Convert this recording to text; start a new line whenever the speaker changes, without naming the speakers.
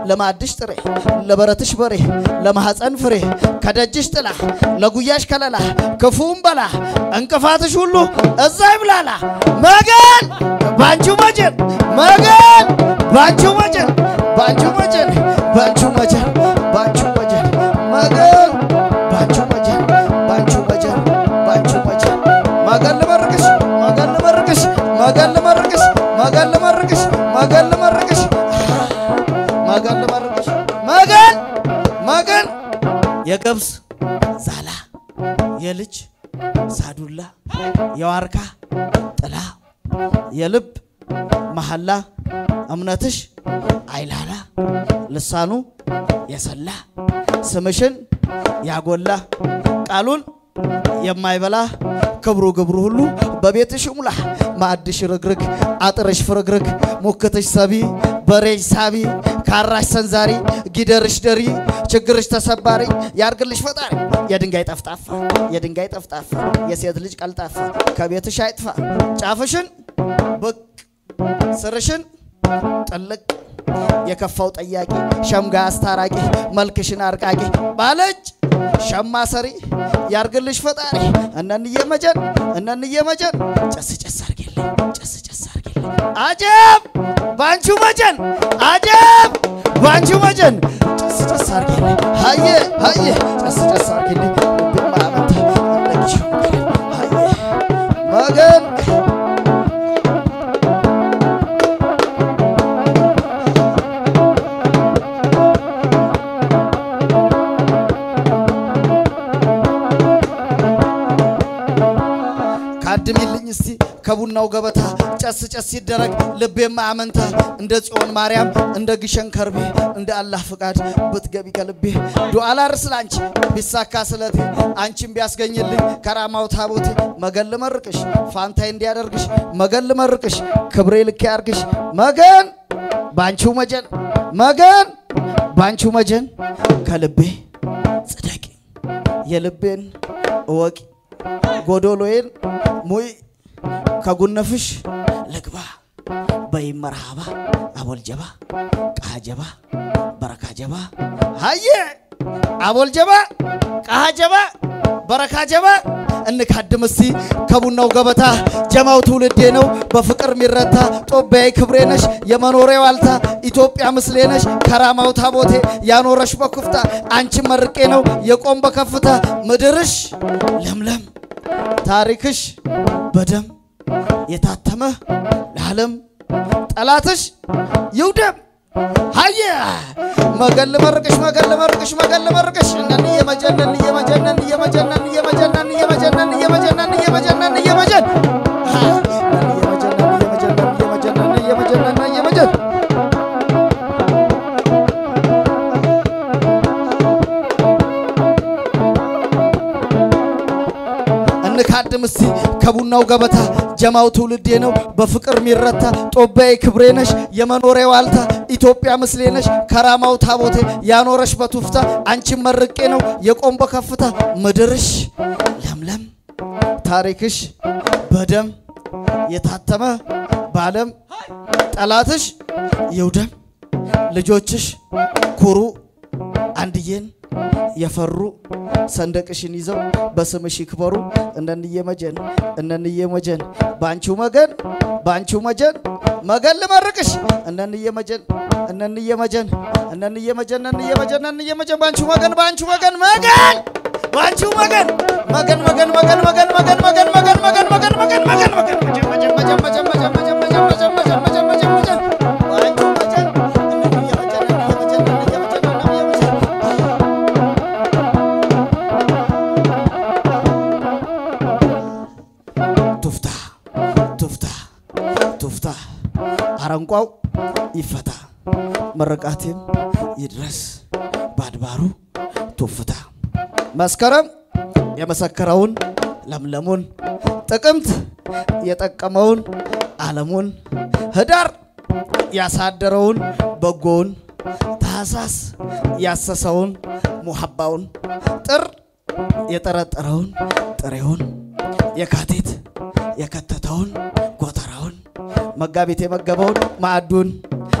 ለማዕድሽ ጥሬ ለበረትሽ በሬ ለማኅፀን ፍሬ ከደጅሽ ጥላ ለጉያሽ ከለላ ክፉም በላ እንቅፋትሽ ሁሉ እዛ ይብላላ መገን ባንቹ መጀን መገን ባንቹ መጀን ባንቹ መጀን ባንቹ መጀን ባንቹ መጀን መገን ባንቹ መጀን ባንቹ መጀን ባንቹ መጀን መገን ልመርቅሽ መገን ልመርቅሽ መገን ልመርቅሽ መገን ልመርቅሽ መገን ልመርቅሽ መገን ልመርቅሽ መገን መገን የገብስ ዛላ የልጅ ሳዱላ የዋርካ ጥላ የልብ መሐላ እምነትሽ አይላላ ልሳኑ የሰላ ስምሽን ያጎላ ቃሉን የማይበላ ክብሩ ግብሩ ሁሉ በቤትሽ ሙላ ማዕድሽ ርግርግ አጥርሽ ፍርግርግ ሙክትሽ ሰቢ በሬሽ ሳቢ ካራሽ ሰንዛሪ ጊደርሽ ደሪ ችግርሽ ተሰባሪ ያርግልሽ ፈጣሪ የድንጋይ ጠፍጣፋ የድንጋይ ጠፍጣፋ የሴት ልጅ ቀልጣፋ ከቤትሽ አይጥፋ ጫፍሽን ብቅ ስርሽን ጥልቅ የከፋው ጠያቂ ሸምጋ አስታራቂ መልክሽን አርቃቂ ባለጭ ሸማ ሰሪ ያርግልሽ ፈጣሪ እነንዬ መጀን እነንዬ መጀን ጨስ ጨስ አርጌልኝ ጨስ ጨስ አርጌልኝ አጀብ ባንቹ መጀን አጀብ ባንቹ መጀን ጨስ ጨስ አርጌልኝ ሀየ ሀየ ጨስ ጨስ አርጌልኝ ልቤማ አመንታ እንደጊሽ ሀየ መገን ካድሚልኝ እስቲ ከቡናው ገበታ ጨስ ጨስ ሲደረግ ልቤማ አመንታ እንደ ጽዮን ማርያም እንደ ግሸን ከርቤ እንደ አላህ ፍቃድ ብትገቢ ከልቤ ዱዓ ላርስ ላንቺ ቢሳካ ስለቴ አንቺን ቢያስገኝልኝ ከራማው ታቦቴ መገን ልመርቅሽ ፋንታይ እንዲያደርግሽ መገን ልመርቅሽ ክብሬ ልክ ያርግሽ መገን ባንቺው መጀን መገን ባንቺው መጀን ከልቤ ጽደቂ የልቤን እወቂ ጎዶሎዬን ሙይ ከጉነፍሽ ልግባ በይ መርሃባ አቦልጀባ ቃጀባ በረካጀባ ሀየ አቦልጀባ ቃጀባ በረካጀባ እንካድም እስቲ ከቡናው ገበታ ጀማው ትውልዴ ነው በፍቅር ሚረታ ጦቢያዊ ክብሬ ነሽ የመኖሬ ዋልታ ኢትዮጵያ ምስሌ ነሽ ከራማው ታቦቴ ያኖረሽ በኩፍታ አንቺን መርቄ ነው የቆም በከፍታ ምድርሽ ለምለም ታሪክሽ በደም የታተመ ለዓለም ጠላትሽ ይውደም ሀየ መገን ልመርቅሽ መገን ልመርቅሽ መገን ልመርቅሽ እነን እየመጀነን እየመጀነን እየመጀነን እየመጀነን እየመጀነን እየመጀነን እየመጀነን እየመጀን እየመጀነን እየመጀነን እየመጀን እንካድም እስቲ ከቡናው ገበታ ጀማው ትውልዴ ነው በፍቅር ሚረታ ጦቢያዊ ክብሬ ነሽ የመኖሬ ዋልታ ኢትዮጵያ ምስሌ ነሽ ከራማው ታቦቴ ያኖረሽ በቱፍታ አንቺን መርቄ ነው የቆም በከፍታ ምድርሽ ለምለም ታሪክሽ በደም የታተመ በዓለም ጠላትሽ ይውደም ልጆችሽ ኩሩ አንድዬን የፈሩ ሰንደቅሽን ይዘው በስምሽ ይክበሩ። እነንዬ መጀን እነንዬ መጀን ባንቺው መገን ባንቺው መጀን መገን ልመርቅሽ እነንዬ መጀን እነንዬ መጀን እነንዬ መጀን እነንዬ መጀን እነንዬ መጀን ባንቺው መገን ባንቺው መገን መገን ባንቺው መገን መገን መገን መገን መገን መገን መገን መገን መገን መገን መገን መገን መገን መጀን መጀን መጀን መጀን መጀን መጀን መጀን መጀን መጀን መጀን መጀን መጀን ባንቺው መጀን እነንዬ መጀን እነንዬ መጀን እነንዬ መጀን እነንዬ መጀን ቱፍታ ቱፍታ ቱፍታ አረንቋው ይፈታ ምርቃቴም ይድረስ በአድባሩ ቱፍታ መስከረም የመሰከረውን ለምለሙን ጥቅምት የጠቀመውን ዓለሙን ህዳር ያሳደረውን በጎውን ታህሳስ ያሰሰውን ሙሐባውን ጥር የጠረጠረውን ጥሬውን የካቲት የከተተውን ጎተራውን መጋቢት የመገበውን ማዕዱን